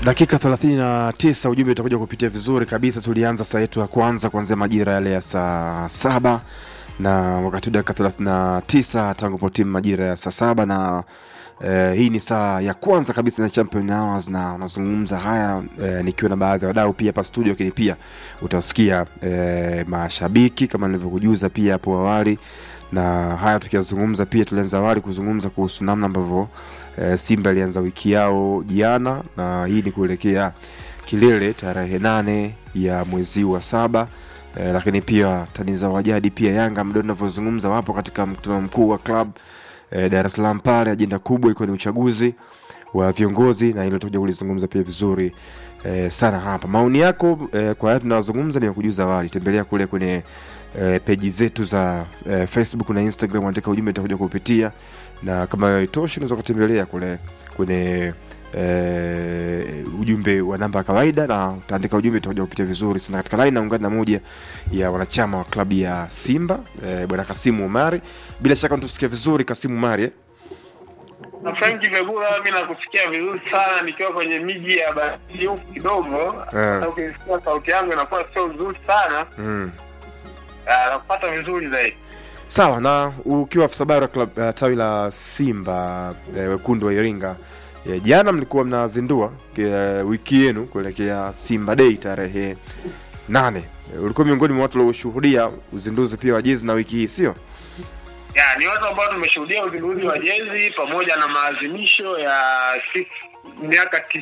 Dakika 39 ujumbe utakuja kupitia vizuri kabisa. Tulianza saa yetu ya kwanza kuanzia majira yale ya saa saba na wakati dakika 39 tangu po timu majira ya saa saba na eh, hii ni saa ya kwanza kabisa na Champion Hours na unazungumza haya eh, nikiwa na baadhi ya wadau pia hapa studio, lakini pia utasikia eh, mashabiki kama nilivyokujuza pia hapo awali na haya tukiyazungumza pia tulianza awali kuzungumza kuhusu namna ambavyo e, Simba ilianza wiki yao jana, na hii ni kuelekea kilele tarehe nane ya mwezi wa saba. E, lakini pia tani za wajadi pia Yanga mdo navyozungumza wapo katika mkutano mkuu wa club e, Dar es Salaam pale, ajenda kubwa iko ni uchaguzi wa viongozi, na hilo tutakuja kulizungumza pia vizuri e, sana hapa. Maoni yako e, kwa haya tunayozungumza nimekujuza awali, tembelea kule kwenye e, peji zetu za e, Facebook na Instagram, andika ujumbe utakuja kupitia, na kama haitoshi unaweza kutembelea kule kwenye e, ujumbe wa namba ya kawaida na utaandika ujumbe utakuja kupitia vizuri sana. Katika line naungana na moja ya wanachama wa klabu ya Simba e, bwana Kasimu Umari. Bila shaka unatusikia vizuri Kasimu Umari eh? Na Franki Vegura, mi nakusikia vizuri sana nikiwa kwenye miji ya baridi huku kidogo. Eh. Sasa ukisikia sauti yangu inakuwa sio nzuri sana, mm. Ah, nakupata vizuri zaidi. Sawa, na ukiwa afisa habari wa club uh, tawi la Simba eh, wekundu wa Iringa eh, jana mlikuwa mnazindua eh, wiki yenu kuelekea Simba Day tarehe nane. Eh, ulikuwa miongoni mwa watu walioshuhudia uzinduzi pia wa jezi na wiki hii, sio? Ya, ni watu ambao tumeshuhudia uzinduzi wa jezi pamoja na maadhimisho ya six- miaka